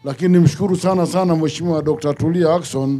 lakini nimshukuru sana sana Mheshimiwa Dr. Tulia Ackson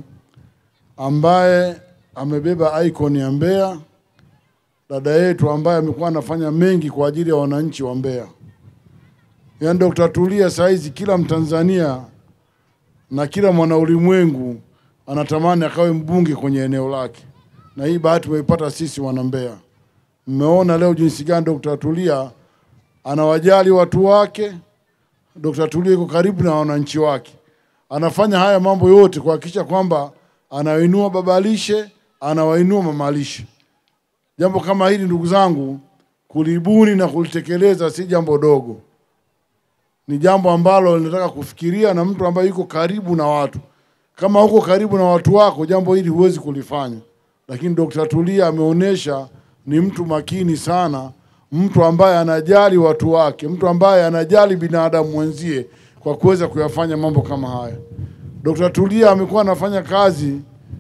ambaye amebeba icon ya Mbeya, dada yetu ambaye amekuwa anafanya mengi kwa ajili ya wananchi wa Mbeya. Yaani Dr. Tulia saizi kila Mtanzania na kila mwana ulimwengu anatamani akawe mbunge kwenye eneo lake, na hii bahati tumeipata sisi wana Mbeya. Mmeona leo jinsi gani Dr. Tulia anawajali watu wake. Dr. Tulia yuko karibu na wananchi wake, anafanya haya mambo yote kuhakikisha kwamba anawainua babalishe, anawainua mamalishe. Jambo kama hili ndugu zangu, kulibuni na kulitekeleza si jambo dogo, ni jambo ambalo linataka kufikiria na mtu ambaye yuko karibu na watu. Kama uko karibu na watu wako, jambo hili huwezi kulifanya. Lakini Dr. Tulia ameonyesha ni mtu makini sana, mtu ambaye anajali watu wake, mtu ambaye anajali binadamu mwenzie kwa kuweza kuyafanya mambo kama haya. Dr. Tulia amekuwa anafanya kazi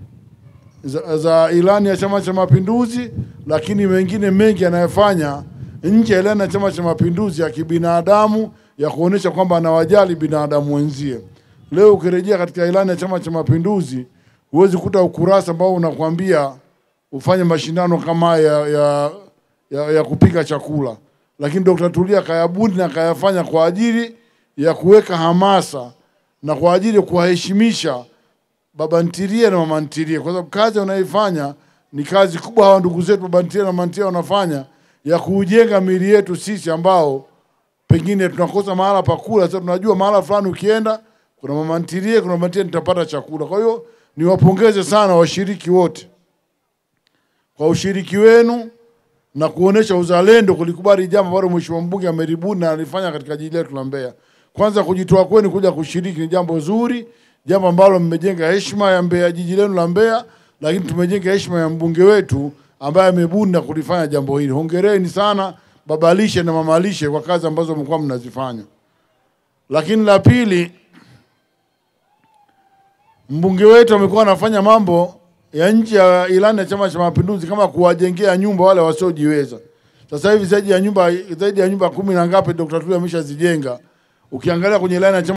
za, za ilani ya Chama cha Mapinduzi, lakini mengine mengi anayofanya nje ya ilani ya Chama cha Mapinduzi ya kibinadamu, ya kuonyesha kwamba anawajali binadamu wenzie. Leo ukirejea katika ilani ya Chama cha Mapinduzi, huwezi kuta ukurasa ambao unakwambia ufanye mashindano kama haya ya, ya, ya, ya kupika chakula, lakini Dr. Tulia kayabuni na kayafanya kwa ajili ya kuweka hamasa na kwa ajili ya kuwaheshimisha baba ntilie na mama ntilie, kwa sababu kazi wanaifanya ni kazi kubwa. Hawa ndugu zetu baba ntilie na mama ntilie wanafanya ya kuujenga miili yetu sisi ambao pengine tunakosa mahala pa kula. Sasa tunajua mahala fulani ukienda kuna mama ntilie, kuna mama ntilie, nitapata chakula. Kwa hiyo niwapongeze sana washiriki wote kwa ushiriki wenu na kuonesha uzalendo, kulikubali jambo ambalo mheshimiwa mbunge amelibuni na alifanya katika jiji letu la Mbeya. Kwanza kujitoa kwenu kuja kushiriki ni jambo zuri, jambo ambalo mmejenga heshima ya Mbeya, jiji lenu la Mbeya, lakini tumejenga heshima ya mbunge wetu ambaye amebuni na kulifanya jambo hili. Hongereni sana baba lishe na mama lishe kwa kazi ambazo mlikuwa mnazifanya. Lakini la pili, mbunge wetu amekuwa anafanya mambo ya nje ya ilani ya Chama cha Mapinduzi kama kuwajengea nyumba wale wasiojiweza. Sasa hivi zaidi ya nyumba zaidi ya nyumba kumi na ngapi Dr. Tulia ameshazijenga. Ukiangalia kwenye ilani ya Chama